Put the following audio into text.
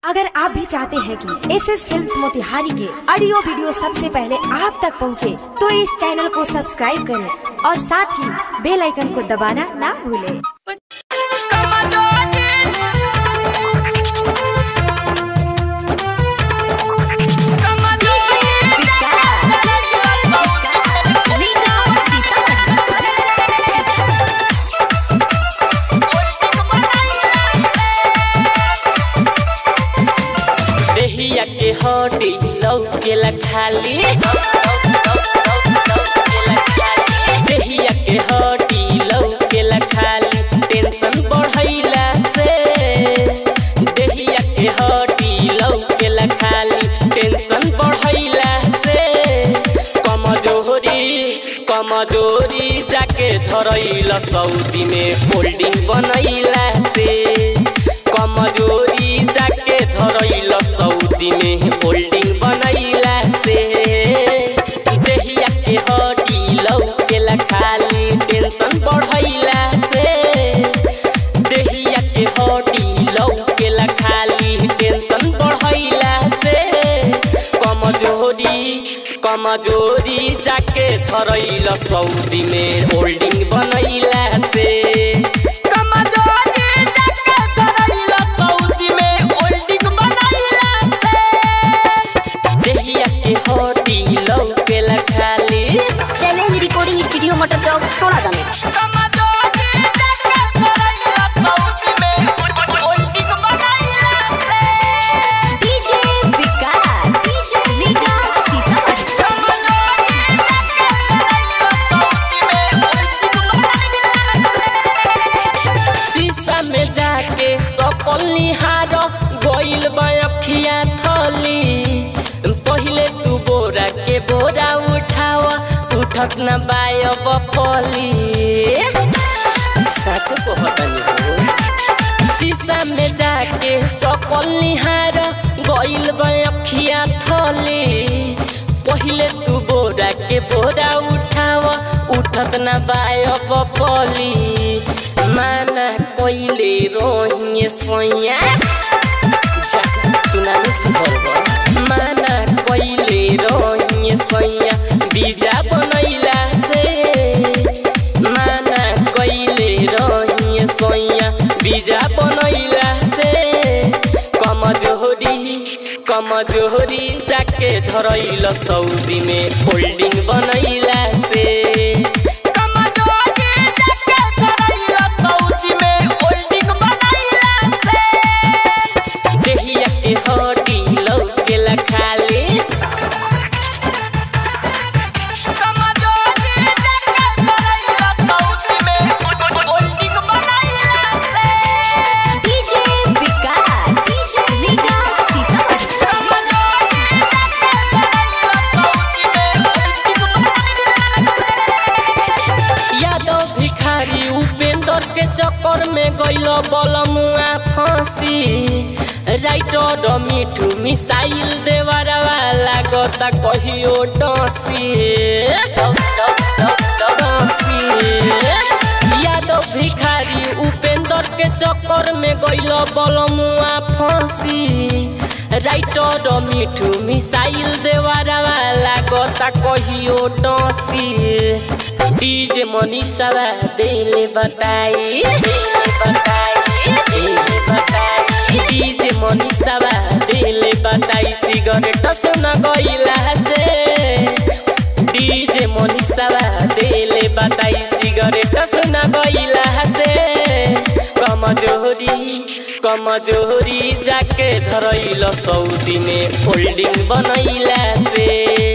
अगर आप भी चाहते हैं कि एस एस फिल्म मोतिहारी के ऑडियो वीडियो सबसे पहले आप तक पहुंचे, तो इस चैनल को सब्सक्राइब करें और साथ ही बेल आइकन को दबाना ना भूलें। देहिया के हड्डी लौकेला खाली देहिया के हड्डी लौकेला खाली टेंशन बढ़ैला से देहिया के हड्डी लौकेला खाली टेंशन बढ़ैला से कमजोरी कमजोरी जाके धरैला सऊदी में होल्डिंग बनैला से कमजोरी जाके धरैला सऊदी में होल्डिंग बनैला से देहिया के हड्डी लौकेला खाली टेंशन बढ़ैला से देहिया के हड्डी लौकेला खाली टेंशन बढ़ैला से कमजोरी कमजोरी जाके धरैला सऊदी में होल्डिंग बनैला से कमजोरी जाके धरैला सऊदी में होल्डिंग बनैला से देहिया के हड्डी लौकेला खाली चैलेंज रिकॉर्डिंग स्टूडियो मटर चौक छोड़ा दमे कमजोरी जाके धरैला सऊदी में होल्डिंग बनैला से डीजे विकास डीजे विकास सीतामढ़ी शीशा में जाके सकल निहार गइल बखिया थली पहिले तू बोरा के बोरा उठावा उठत न बायब फली सच कहतनी हो शीशा में जाके सकल निहार गइल बखिया थली पहिले तू बोरा के बोरा उठावा उठत न बायब फली माना कइले रोहिए सोया जा तू ना सुधर माना कइले रोहिए सोया बीजा बनैला से माना कइले रोहिए सोया बीजा बनैला से कमजोरी कमजोरी जाके धरैल सऊदी में होल्डिंग बनैला से कमजोरी जाके धरैल सऊदी में होल्डिंग बनैला से देहिया के हड्डी लौकेला खाली कमजोरी जाके धरैल सऊदी में होल्डिंग बनैला से डीजे विकास डीजे विकास सीतामढ़ी यादव भिखारी उपेंद्र के चक्कर में गइल बलमुआ फांसी राइटर मिठू मिसाइल देवरवा लागता कहियो डसी यादव भिखारी उपेंद्र के चक्कर में गइल बलमुआ फांसी राइटर मिठू मिसाइल देवरवा लागता कहियो डसी डीजे मनीषा देले बताई देले बताई देले बताई डीजे मनीषा देले बताई सिगरेट सुन गइला से डीजे मनीषा देले बताई सिगरेट सुन गइला से कमजोरी कमजोरी जाके धरैल सऊदी में होल्डिंग बनैला से